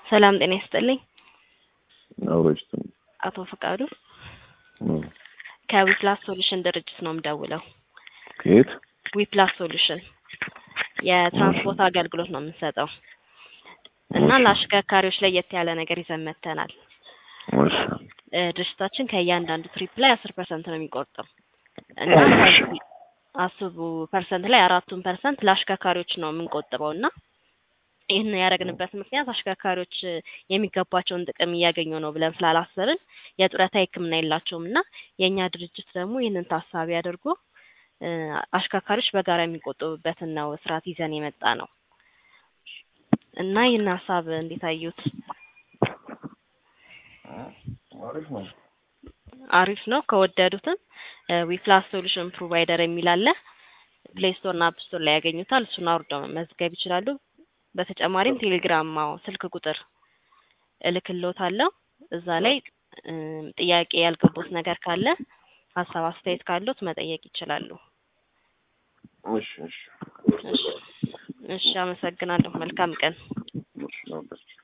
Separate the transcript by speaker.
Speaker 1: ሰላም ጤና ይስጥልኝ።
Speaker 2: አውሮች
Speaker 1: አቶ ፈቃዱ ከዊፕላስ ሶሉሽን ድርጅት ነው የምደውለው።
Speaker 2: ከየት?
Speaker 1: ዊፕላስ ሶሉሽን የትራንስፖርት አገልግሎት ነው የምንሰጠው እና ለአሽከርካሪዎች ለየት ያለ ነገር ይዘን መጥተናል።
Speaker 2: እሺ
Speaker 1: እ ድርጅታችን ከእያንዳንዱ ትሪፕ ላይ አስር ፐርሰንት ነው የሚቆርጠው እና ከዚህ አስሩ ፐርሰንት ላይ አራቱን ፐርሰንት ለአሽከርካሪዎች ነው የምንቆጥበው እና ይህን ያደረግንበት ምክንያት አሽከርካሪዎች የሚገባቸውን ጥቅም እያገኙ ነው ብለን ስላላሰብን የጡረታ ሕክምና የላቸውም እና የእኛ ድርጅት ደግሞ ይህንን ታሳቢ አድርጎ እ አሽከርካሪዎች በጋራ የሚቆጥቡበትን ነው ስርዓት ይዘን የመጣ ነው እና ይህን ሀሳብ እንዴት አዩት?
Speaker 2: አሪፍ ነው።
Speaker 1: አሪፍ ነው። ከወደዱትም ዊፕላስ ሶሉሽን ፕሮቫይደር የሚል አለ። ፕሌይ ስቶር እና አፕ ስቶር ላይ ያገኙታል። እሱን አውርደው መመዝገብ ይችላሉ። በተጨማሪም ቴሌግራም አዎ፣ ስልክ ቁጥር እልክልዎታለሁ። እዛ ላይ እም ጥያቄ ያልገቡት ነገር ካለ ሀሳብ አስተያየት ካሉት መጠየቅ ይችላሉ።
Speaker 2: እሺ እሺ
Speaker 1: እሺ እሺ፣ አመሰግናለሁ። መልካም ቀን።
Speaker 2: እሺ ነው።